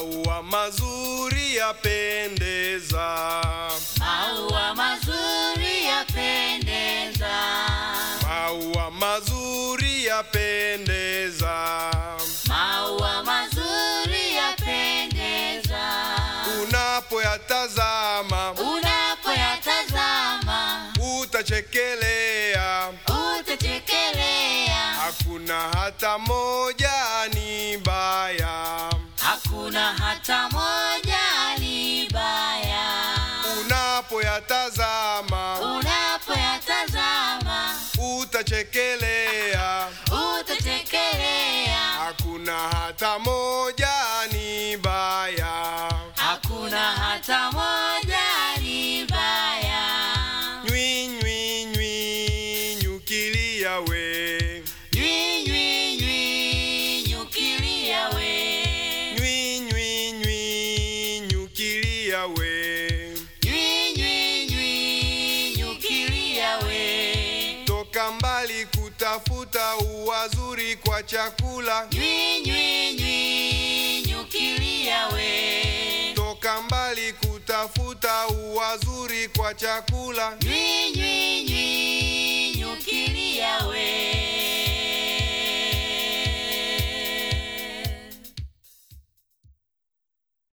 Maua mazuri yapendeza, Maua mazuri yapendeza, maua mazuri yapendeza. maua mazuri yapendeza. Unapoyatazama Unapoyatazama utachekelea, utachekelea, hakuna hata moja ni baya. hakuna hata moja ni baya. Unapoyatazama Unapoyatazama utachekelea, utachekelea, hakuna hata moja ni baya. hakuna hata moja ni baya. Nywi nywi nywi nyukilia we, Nywi nywi nywi nyukilia we, nywi nywi nywi nyukilia we. nywi nywi nywi nyukilia we, Toka mbali kutafuta uwazuri kwa chakula, nywi nywi nywi nyukilia we, toka mbali kutafuta uwazuri kwa chakula. nywi nywi nywi